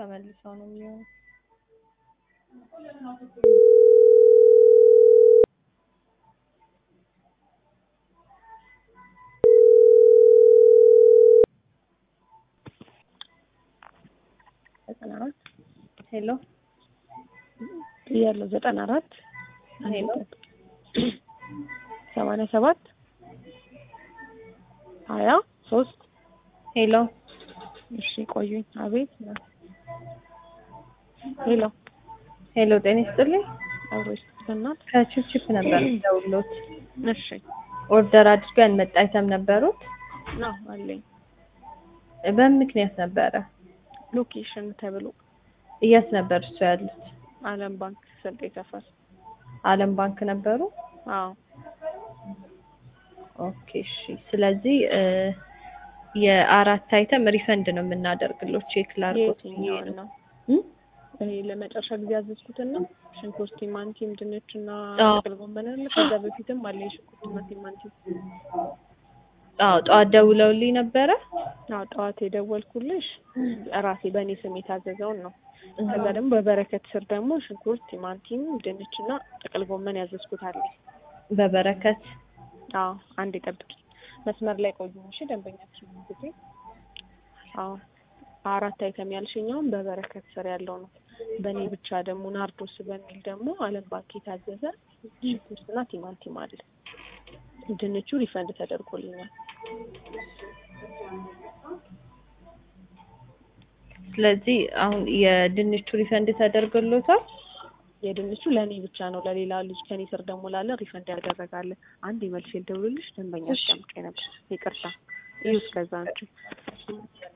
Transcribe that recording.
ተመልሰው ነው የሚሆነው። ዘጠና አራት ሄሎ ያለው ዘጠና አራት ሄሎ ሰማንያ ሰባት ሀያ ሶስት ሄሎ እሺ ቆዩኝ። አቤት ሄሎ ሄሎ ጤና ይስጥልኝ። አብሮ ይስጥልናል። ከቺፕቺፕ ነበር ደውሎት እሺ ኦርደር አድርገን መጣ አይተም ነበሩት። ነው አለኝ በምን ምክንያት ነበረ? ሎኬሽን ተብሎ የት ነበር እሱ ያሉት? አለም ባንክ ስልጤ ሰፈር። አለም ባንክ ነበሩ። አዎ ኦኬ እሺ። ስለዚህ እ የአራት አይተም ሪፈንድ ነው የምናደርግለው። ቼክ ላድርጎት ብዬ የትኛውን ነው። ነው? እም? እኔ ለመጨረሻ ጊዜ ያዘዝኩትን ነው። ሽንኩርት፣ ቲማንቲም፣ ድንች እና አዎ። ጥቅል ጎመን አለ። ከዛ በፊትም አለ የሽንኩርት እና ቲማንቲም። አዎ ጠዋት ደውለውልኝ ነበረ። አዎ ጠዋት የደወልኩልሽ ራሴ በእኔ ስም የታዘዘውን ነው። ከዛ ደግሞ በበረከት ስር ደግሞ ሽንኩርት፣ ቲማንቲም፣ ድንች እና ጥቅል ጎመን ያዘዝኩት አለ። በበረከት አዎ አንድ ጠብቂ፣ መስመር ላይ ቆዩ። እሺ ደንበኛችን ጊዜ አዎ አራት አይተም ያልሽኛውን በበረከት ስር ያለው ነው። በእኔ ብቻ ደግሞ ናርዶስ በሚል ደግሞ አለም ባንክ የታዘዘ ሽንኩርትና ቲማንቲም አለ። ድንቹ ሪፈንድ ተደርጎልኛል። ስለዚህ አሁን የድንቹ ሪፈንድ ተደርጎሎታል። የድንቹ ለእኔ ብቻ ነው። ለሌላ ልጅ ከኔ ስር ደግሞ ላለ ሪፈንድ ያደረጋለ። አንድ መልሼ ልደውልልሽ። ደንበኛ አስቀምጬ ነበር። ይቅርታ። ይኸው እስከዛ አንቺ